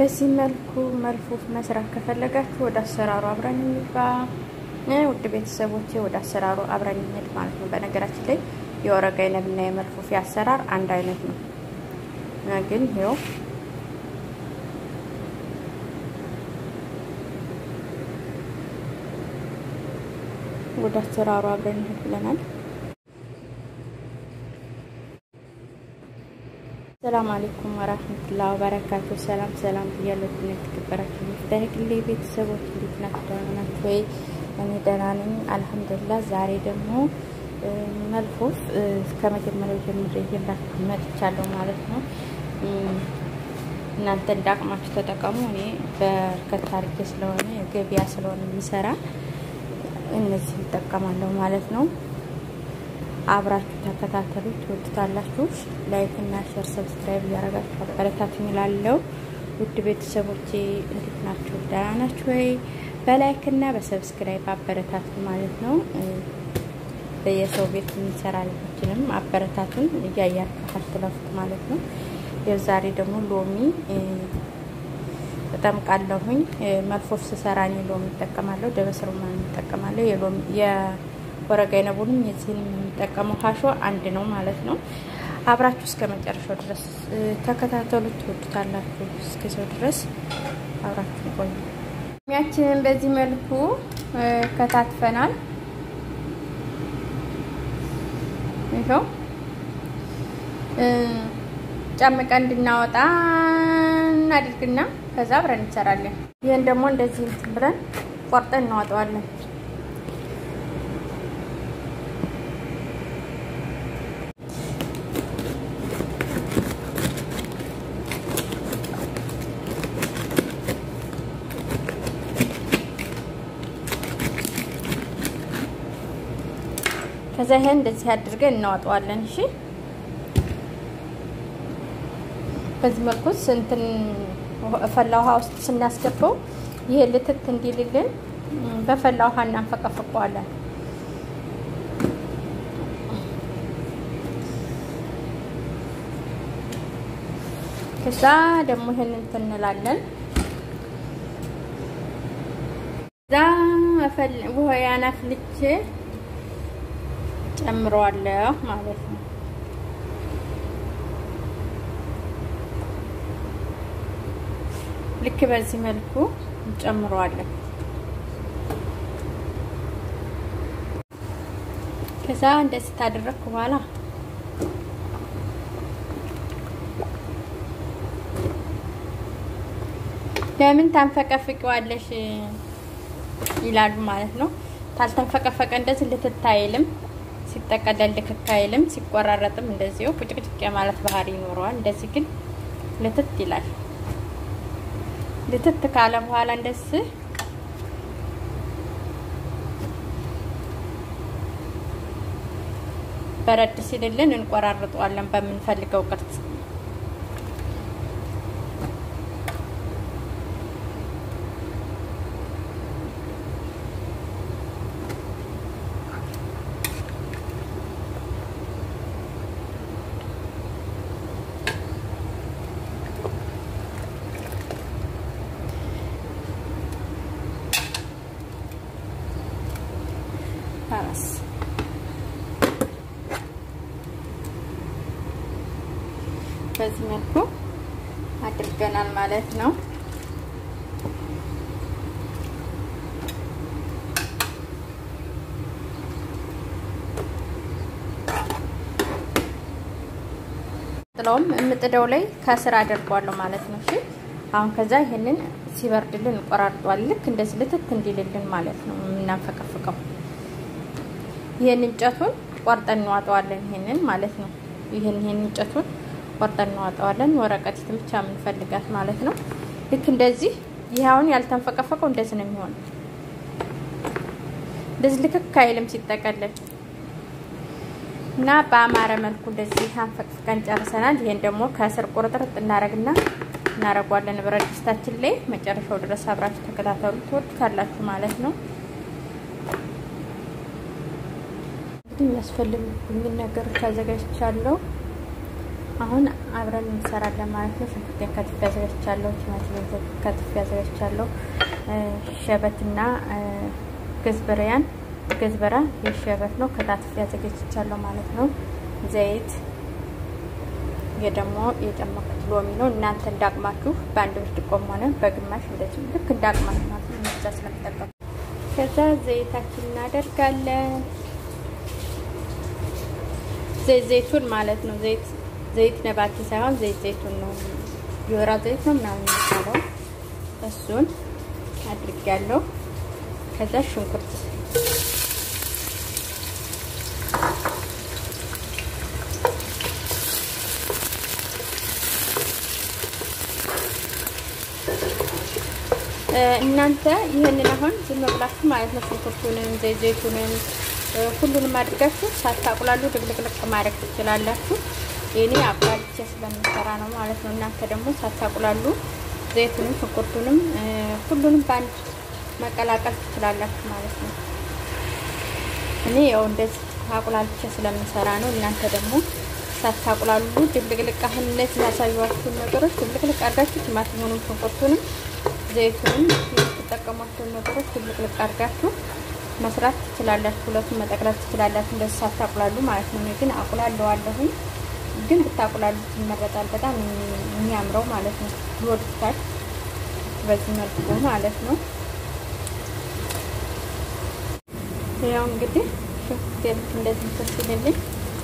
በዚህ መልኩ መልፉፍ መስራት ከፈለጋችሁ ወደ አሰራሩ አብረን እንግባ። ውድ ቤተሰቦቼ ወደ አሰራሩ አብረን እንሂድ ማለት ነው። በነገራችን ላይ የወረቀ አይነብና የመልፉፍ አሰራር አንድ አይነት ነው፣ ግን ይኸው ወደ አሰራሩ አብረን እንሂድ ብለናል። ሰላም አለይኩም ወራህመቱላሂ ወበረካቱ። ሰላም ሰላም ብያለሁ። የተከበራችሁ የፍታህግሌ ቤተሰቦች እንዴት ናችሁ? ደህና ናችሁ ወይ? እኔ ደህና ነኝ አልሐምዱሊላህ። ዛሬ ደግሞ መልፉፍ ከመጀመሪያው ጀምሬ ይዤላችሁ መጥቻለሁ ማለት ነው። እናንተ እንዳቅማችሁ ተጠቀሙ። እኔ በርከት አድርጌ ስለሆነ ገበያ ስለሆነ የሚሰራ እነዚህ ይጠቀማለሁ ማለት ነው። አብራችሁ ተከታተሉ፣ ትወዱታላችሁ። ላይክ እና ሼር፣ ሰብስክራይብ እያደረጋችሁ አበረታቱኝ እላለሁ። ውድ ቤተሰቦቼ እንዴት ናችሁ? ደህና ናችሁ ወይ? በላይክ እና በሰብስክራይብ አበረታቱ ማለት ነው። በየሰው ቤት የሚሰራ ልጆችንም አበረታቱን እያያችሁ አትለፉት ማለት ነው። የዛሬ ደግሞ ሎሚ እጠምቃለሁኝ። መልፎፍ ስሰራ እኔ ሎሚ እጠቀማለሁ፣ ደበስሩማን እጠቀማለሁ። የሎሚ የወረቀ አይነቡንም የዚህንም የምጠቀመው ሀሾ አንድ ነው ማለት ነው። አብራችሁ እስከ መጨረሻው ድረስ ተከታተሉት፣ ትወዱታላችሁ። እስከዚያው ድረስ አብራችሁ ቆዩ። ሎሚያችንን በዚህ መልኩ ከታትፈናል። ይኸው ጨምቀን እንድናወጣ እናድርግና ከዛ አብረን እንሰራለን። ይህን ደግሞ እንደዚህ እንትን ብለን ቆርጠን እናወጣዋለን። ከዛ ይሄን እንደዚህ አድርገን እናወጣዋለን። እሺ በዚህ መልኩ እንትን ፈላ ውሃ ውስጥ ስናስገባው ይሄ ልትት እንዲልልን በፈላ ውሃ እናንፈቀፍቀዋለን። ከዛ ደግሞ ይሄን እንትን እንላለን። ከዛ ውሃ ያናፍልቼ ጨምረዋለሁ ማለት ነው። ልክ በዚህ መልኩ እንጨምረዋለን። ከዛ እንደዚህ ታደረግኩ በኋላ ለምን ታንፈቀፍቂዋለሽ ይላሉ ማለት ነው። ታልተንፈቀፈቀ እንደዚህ ልትት አይልም፣ ሲጠቀለል ልክክ አይልም፣ ሲቆራረጥም እንደዚሁ ቁጭቅጭቅ የማለት ባህሪ ይኖረዋል። እንደዚህ ግን ልትት ይላል። ልትት ካለ በኋላ እንደዚህ በረድ ሲልልን እንቆራርጠዋለን በምንፈልገው ቅርጽ። ራስ በዚህ መልኩ አድርገናል ማለት ነው። ጥለውም የምጥደው ላይ ከስር አደርገዋለሁ ማለት ነው። እሺ አሁን ከዛ ይሄንን ሲበርድልን እንቆራርጠዋል። ልክ እንደዚህ ልትት እንዲልልን ማለት ነው የምናንፈቀፍቀው። ይሄን እንጨቱን ቆርጠን እንዋጠዋለን። ይሄንን ማለት ነው። ይሄን ይሄን እንጨቱን ቆርጠን እንዋጠዋለን። ወረቀቲትን ብቻ የምንፈልጋት ማለት ነው። ልክ እንደዚህ ይሄ አሁን ያልተንፈቀፈቀው እንደዚህ ነው የሚሆነው። እንደዚህ ልክክ አይልም ሲጠቀለል እና በአማረ መልኩ እንደዚህ አንፈቅፍቀን ጨርሰናል። ይሄን ደግሞ ከስር ቁርጥርጥ እናረግና እናረጓለን ብረት ድስታችን ላይ መጨረሻው ድረስ አብራችሁ ተከታተሉ። ትወዱታላችሁ ማለት ነው። እንግዲህ የሚያስፈልጉኝን ነገሮች አዘጋጅቻለሁ። አሁን አብረን እንሰራለን ማለት ነው። ሽንኩርቴን ከትፌ አዘጋጅቻለሁ። ቲማቲሜን ከትፌ አዘጋጅቻለሁ። ሸበትና ገዝበሪያን ገዝበራ የሸበት ነው ከታትፌ አዘጋጅቻለሁ ማለት ነው። ዘይት ደግሞ የጨመቁት ሎሚ ነው። እናንተ እንዳቅማችሁ በአንድ ብርጭቆም ሆነ በግማሽ እንደዚህ ልክ እንዳቅማችሁ ማለት ነው። ምርጫ ስለምጠቀሙ ከዛ ዘይታችን እናደርጋለን። ዘይት ዘይቱን ማለት ነው። ዘይት ዘይት ነባቲ ሳይሆን ዘይት ዘይቱን ነው። የወይራ ዘይት ነው ምናምን የሚባለው እሱን አድርጊያለሁ። ከዛ ሽንኩርት እናንተ ይህንን አሁን ዝም ብላችሁ ማለት ነው ሽንኩርቱንም ዘይት ዘይቱንም ሁሉንም አድርጋችሁ ሳታቁላሉ ድብልቅልቅ ማድረግ ትችላላችሁ። የኔ አቁላልቼ ስለምሰራ ነው ማለት ነው። እናንተ ደግሞ ሳታቁላሉ ዘይቱንም ሽንኩርቱንም ሁሉንም በአንድ መቀላቀል ትችላላችሁ ማለት ነው። እኔ ያው እንደዚህ አቁላልቼ ስለምሰራ ነው። እናንተ ደግሞ ሳታቁላሉ ድብልቅልቅ አሁን እነዚህ ያሳዩዋችሁን ነገሮች ድብልቅልቅ አድርጋችሁ ቲማቲሙንም ሽንኩርቱንም ዘይቱንም የምትጠቀሟቸውን ነገሮች ድብልቅልቅ አድርጋችሁ መስራት ትችላላችሁ። ሁለቱን መጠቅለል ትችላላችሁ። እንደዚህ ሳታቁላሉ ማለት ነው። እኔ ግን አቁላለዋለሁኝ፣ ግን ብታቁላሉት ይመረጣል። በጣም የሚያምረው ማለት ነው። ይወዱታል በዚህ መልኩ ማለት ነው። ያው እንግዲህ ሽንኩርት እንደዚህ ተስልልኝ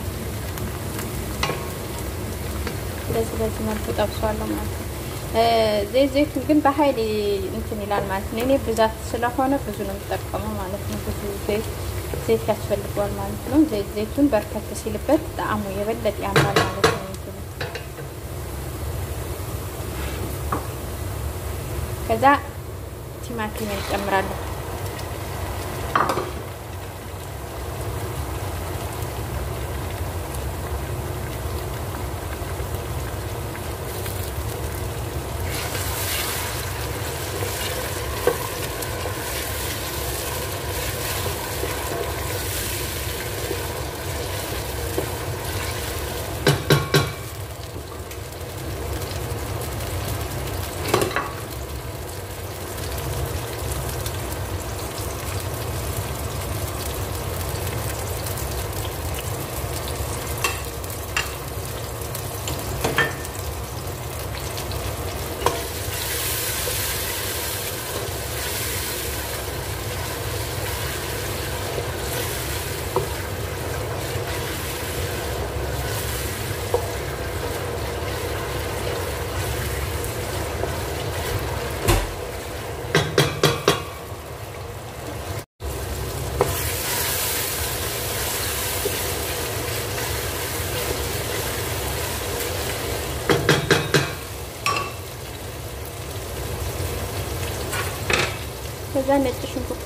እንደዚህ በዚህ መልኩ ጠብሷለሁ ማለት ነው። ዘይት ዘይቱን ግን በኃይል እንትን ይላል ማለት ነው። እኔ ብዛት ስለሆነ ብዙ ነው የምጠቀመው ማለት ነው። ብዙ ዘይት ዘይት ያስፈልገዋል ማለት ነው። ዘይት ዘይቱን በርከት ሲልበት ጣዕሙ የበለጠ ያምራል ማለት ነው። እንትኑ ከዛ ቲማቲም እንጨምራለሁ። ከዛ ነጭ ሽንኩርት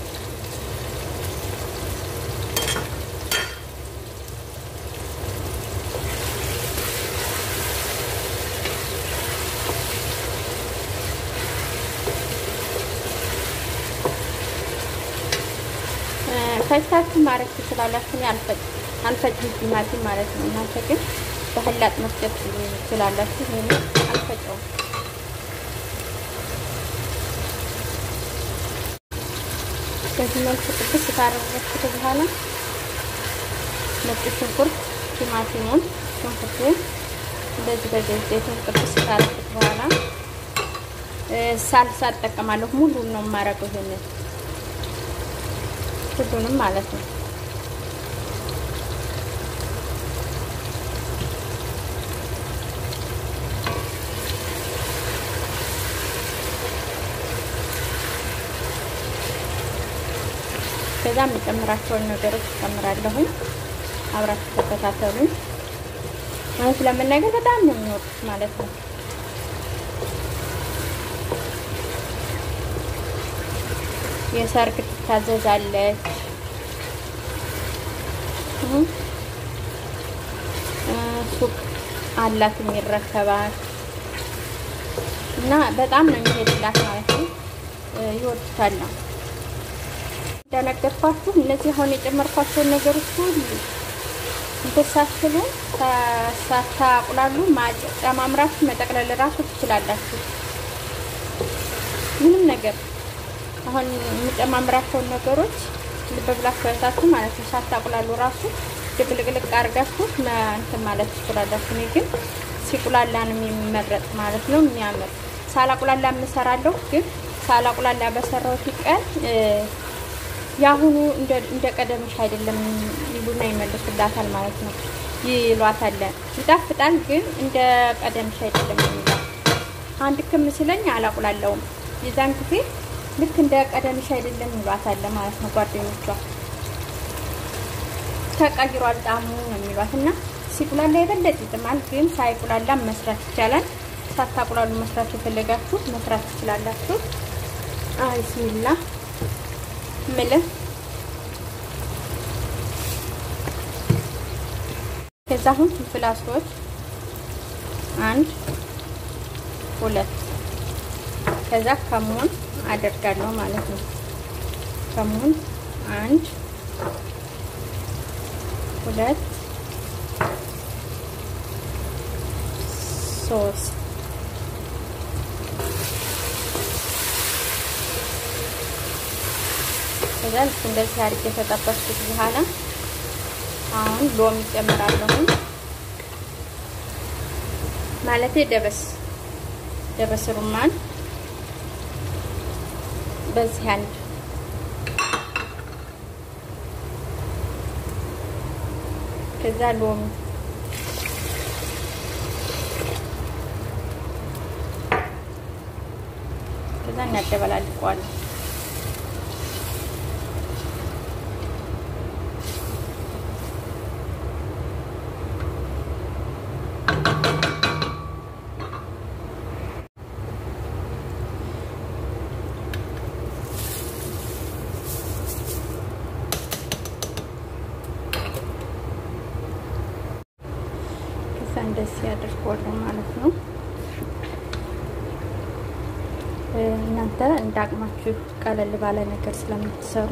ፈጭታችሁ ማድረግ ትችላላችሁ። እኔ አልፈጭም ቲማቲም ማለት ነው። እናንተ ግን በህላጥ መፍጨት ትችላላችሁ። እኔ አልፈጨውም። በዚህ መልኩ ቅድስ ካደረግኩት በኋላ ነጭ ሽንኩርት፣ ቲማቲሙን፣ ሽንኩርቱን እንደዚህ በዘይት ዘይቱን ቅድስ ካደረግኩት በኋላ ሳልሳ እጠቀማለሁ። ሙሉን ነው የማረገው ይሄንን ሁሉንም ማለት ነው። ከዛ የምጨምራቸውን ነገሮች እጨምራለሁኝ። አብራችሁ ተከታተሉኝ። ማለት ለመናገር በጣም ነው የሚወዱት ማለት ነው። የሰርግ ትታዘዛለች። ሱቅ አላት የሚረከባት እና በጣም ነው የሚሄድላት ማለት ነው። ይወዱታል ነው እንደነገርኳችሁ እነዚህ አሁን የጨመርኳቸውን ነገሮች ሁሉ እንትን ሳትሉ ሳታቁላሉ ጨማምራችሁ መጠቅለል ራሱ ትችላላችሁ። ምንም ነገር አሁን የምጨማምራቸውን ነገሮች ልብ ብላችሁ አይታችሁ ማለት ነው። ሳታቁላሉ ራሱ ድብልቅልቅ አድርጋችሁ እንትን ማለት ትችላላችሁ። እኔ ግን ሲቁላላ ነው የሚመረጥ ማለት ነው የሚያምር። ሳላቁላላ የምሰራለሁ ግን ሳላቁላላ በሰራሁት ቀን የአሁኑ እንደ ቀደምሽ አይደለም ይሉና ይመልሱላታል ማለት ነው። ይሏታል ይጣፍጣል፣ ግን እንደ ቀደምሽ አይደለም የሚሏት። አንድ ክም ስለኝ አላቁላለውም የዛን ጊዜ ልክ እንደ ቀደምሽ አይደለም ይሏታል ማለት ነው ጓደኞቿ። ተቀይሯል ጣዕሙ ነው የሚሏት እና ሲቁላላ የበለጠ ይጥማል፣ ግን ሳይቁላላ መስራት ይቻላል። ሳታቁላሉ መስራት የፈለጋችሁ መስራት ትችላላችሁ። አይስሚላ ምልህ ከዛ አሁን ፍልፍል አስሮች አንድ ሁለት ከዛ ከሙን አደርጋለሁ ማለት ነው። ከሙን አንድ ሁለት ሶስት ከዛ ልክ እንደዚህ አድርጌ የተጠበስኩት በኋላ አሁን ሎሚ ጨምራለሁ። ማለቴ ደበስ ደበስ ሩማን በዚህ አንድ ከዛ ሎሚ ከዛ እናደበላልቀዋለን። እንደዚህ ያደርገዋለሁ ማለት ነው። እናንተ እንዳቅማችሁ ቀለል ባለ ነገር ስለምትሰሩ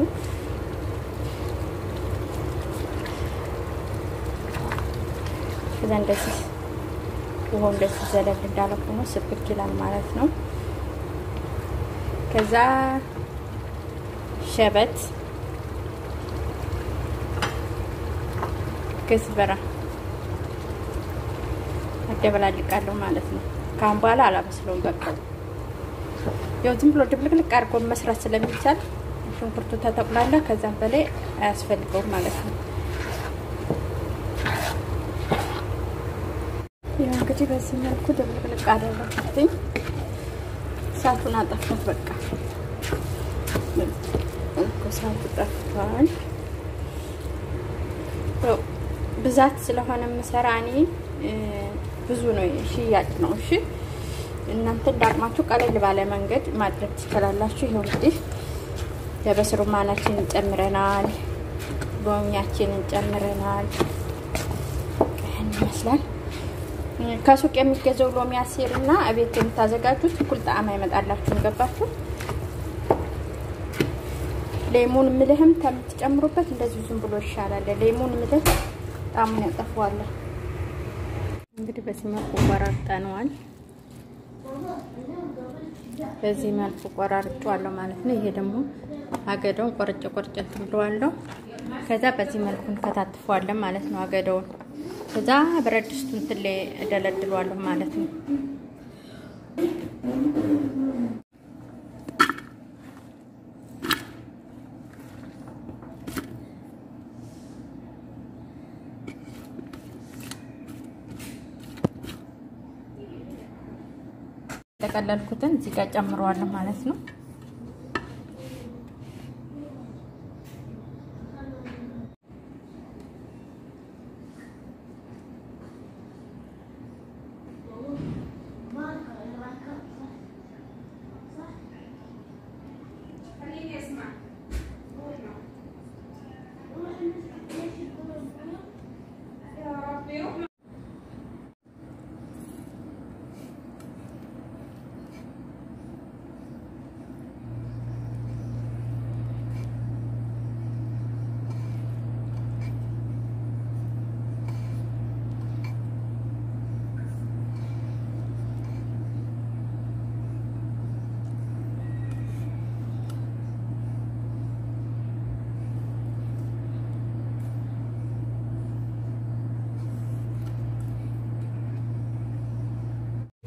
ከዛ እንደዚህ ውሃው እንደዚህ ዘለል እንዳለ ሆኖ ስብክ ይላል ማለት ነው። ከዛ ሸበት ገዝበራ አደበላልቃለሁ ማለት ነው። ካሁን በኋላ አላበስለውም። በቃ ያው ዝም ብሎ ድብልቅልቅ አድርጎ መስራት ስለሚቻል ሽንኩርቱ ተጠቁላላ ከዛም በላይ አያስፈልገውም ማለት ነው። ያው እንግዲህ በዚህ መልኩ ድብልቅልቅ አደረኩትኝ። እሳቱን አጠፋት። በቃ እሳቱ ጠፍቷል። ብዛት ስለሆነ የምሰራ እኔ ብዙ ነው ሽያጭ ነው። እሺ እናንተ እንዳቅማችሁ ቀለል ባለ መንገድ ማድረግ ትችላላችሁ። ይኸው እንግዲህ ደበስ ሩማናችንን ጨምረናል፣ ሎሚያችንን ጨምረናል። ይህን ይመስላል። ከሱቅ የሚገዛው ሎሚ አሴር እና እቤት የምታዘጋጁት እኩል ጣዕም አይመጣላችሁም። ገባችሁ? ሌሙን ምልህም ከምትጨምሩበት እንደዚህ ዝም ብሎ ይሻላል። ሌሙን ምልህ ጣዕሙን ያጠፋዋለን። እንግዲህ በዚህ መልኩ ቆራርጠነዋል። በዚህ መልኩ ቆራርጬዋለሁ ማለት ነው። ይሄ ደግሞ አገዳውን ቆርጬ ቆርጬ እንትን ብለዋለሁ። ከዛ በዚህ መልኩ እንከታትፈዋለን ማለት ነው አገዳውን። ከዛ ብረት ድስቱ እንትን ላይ እደለድለዋለሁ ማለት ነው። የተቀለልኩትን እዚህ ጋር ጨምረዋለሁ ማለት ነው።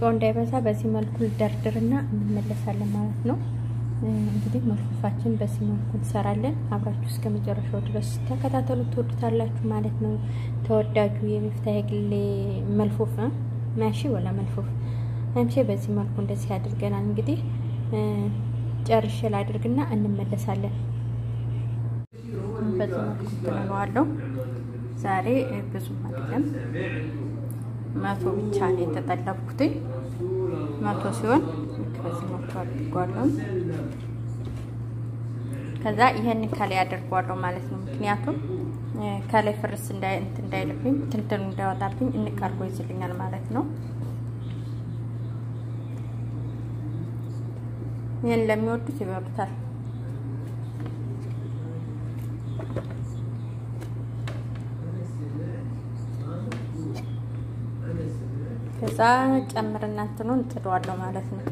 ስጋው እንዳይበዛ በዚህ መልኩ ደርድርና እንመለሳለን ማለት ነው። እንግዲህ መልፉፋችን በዚህ መልኩ እንሰራለን። አብራችሁ እስከ መጨረሻው ድረስ ተከታተሉ፣ ትወዱታላችሁ ማለት ነው። ተወዳጁ የሚፍታህ ግሌ መልፉፍ ማሺ ወላ መልፉፍ አምሼ በዚህ መልኩ እንደዚህ አድርገናል። እንግዲህ ጨርሼ ላድርግና እንመለሳለን። በዚህ መልኩ ትለዋለሁ። ዛሬ ብዙም አይደለም መቶ ብቻ ነው የተጠለብኩትኝ። መቶ ሲሆን በዚህ መልኩ አድርጓለሁ። ከዛ ይሄን ከላይ አድርጓለሁ ማለት ነው። ምክንያቱም ከላይ ፍርስ እንዳይልብኝ ትንትኑ እንዳይወጣብኝ እንቃርጎ ይዝልኛል ማለት ነው። ይህን ለሚወዱት ይበሉታል። ከዛ ጨምርና እንትኑን እንጥደዋለሁ ማለት ነው።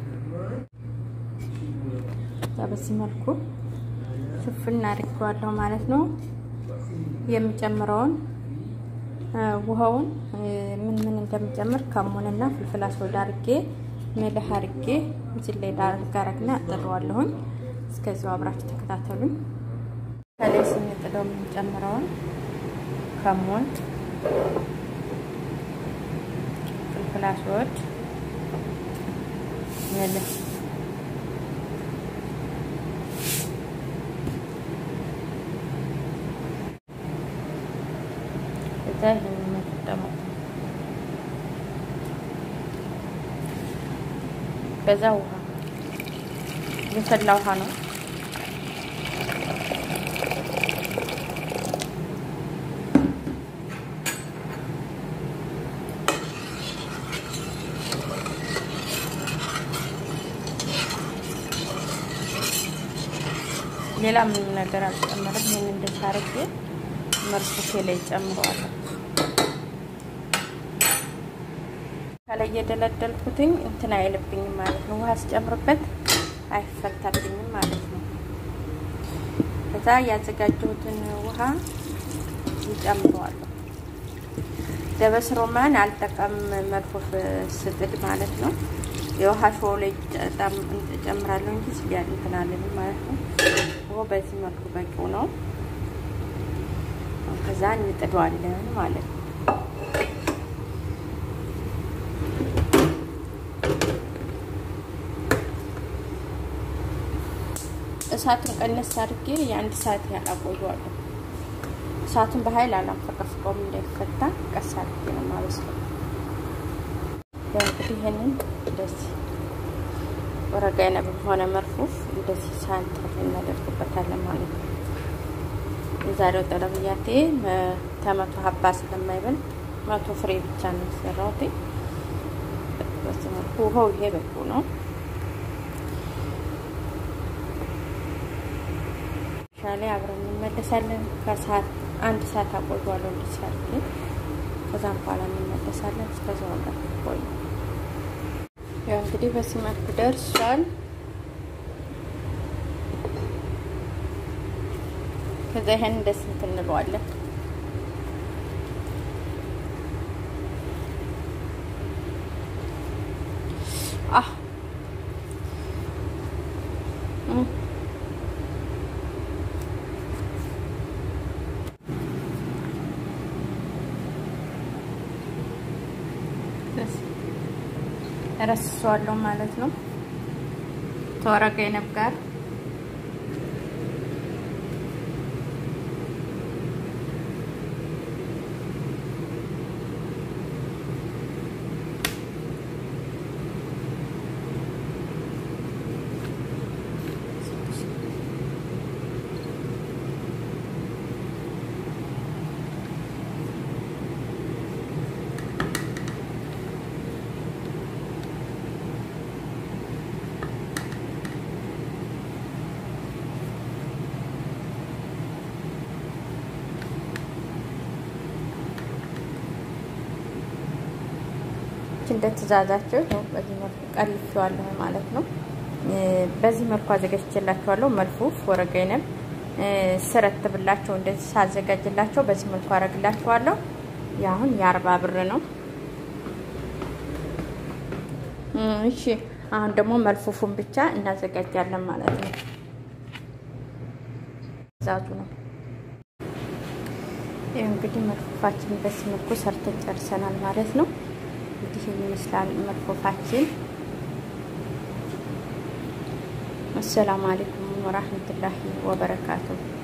በዚህ መልኩ ሽፍን አድርጌዋለሁ ማለት ነው። የሚጨምረውን ውሃውን ምን ምን እንደሚጨምር ከሙንና ፍልፍል አስወዳ አድርጌ ምልህ አድርጌ እዚህ ላይ ዳርጋረግና እጥደዋለሁኝ። እስከዚያው አብራችሁ ተከታተሉኝ። ከላይ ስንጥደው የምንጨምረውን ከሙን ፍልፍል አስወድ ምልህ እዛ ይህን የምንጠቀመው በዛ ውሃ የፈላ ውሃ ነው። ሌላ ምንም ነገር አልጨመርም። ይህን እንደዚህ አድርጌ መርኩሴ ላይ ጨምረዋለሁ። ከላይ የደለደልኩትኝ እንትን አይልብኝም ማለት ነው። ውሃ ስጨምርበት አይፈታብኝም ማለት ነው። ከዛ ያዘጋጀሁትን ውሃ ይጨምረዋለሁ። ደበስ ሮማን አልጠቀም መልፎፍ ስጥድ ማለት ነው። የውሃ ሾው ላይ ጨምራለሁ እንጂ ስያል እንትን አለንም ማለት ነው። ውሃ በዚህ መልኩ በቂው ነው። ከዛ እንጥደዋለን ማለት ነው። እሳቱን ቀነስ አድርጌ የአንድ ሰዓት ያህል አቆየዋለሁ። እሳቱን በኃይል አላንፈቀፍቀውም እንዳይፈታ ቀስ አድርጌ ነው የማበስለው። ያው እንግዲህ ይህንን እንደዚህ ወረጋ አይነብም ሆነ መርፉፍ እንደዚህ ሳንጥር እናደርግበታለን ማለት ነው። የዛሬው ጠለብያቴ ከመቶ ሀባ ስለማይበል መቶ ፍሬ ብቻ ነው የሰራሁት። በዚህ መልኩ ውሃው ይሄ በቁ ነው። ሻሌ አብረን እንመለሳለን። ከሰዓት አንድ ሰዓት አቆየዋለሁ እንደዚህ አድርጌ ከዛም በኋላ እንመለሳለን። እስከዚያው ጋር ቆዩ። ያው እንግዲህ በዚህ መልኩ ደርሷል። ከዛ ይሄን እንደስ እንለዋለን። አህ ረስሷለሁ ማለት ነው። ተወረቀ የነብ ጋር እንደ ትእዛዛቸው በዚህ መልኩ ቀልፌዋለሁ ማለት ነው። በዚህ መልኩ አዘጋጅቼላቸዋለሁ። መልፉፍ ወረቀይንም ስረት ብላቸው እንደዚህ ሳዘጋጅላቸው በዚህ መልኩ አረግላቸዋለሁ። የአሁን የአርባ ብር ነው። እሺ አሁን ደግሞ መልፉፉን ብቻ እናዘጋጃለን ማለት ነው። ዛዙ ነው ይህ እንግዲህ መልፉፋችን በዚህ መልኩ ሰርተን ጨርሰናል ማለት ነው። እንግዲህ ይመስላል መልፉፋችን። አሰላሙ አለይኩም ወራህመቱላሂ ወበረካቱሁ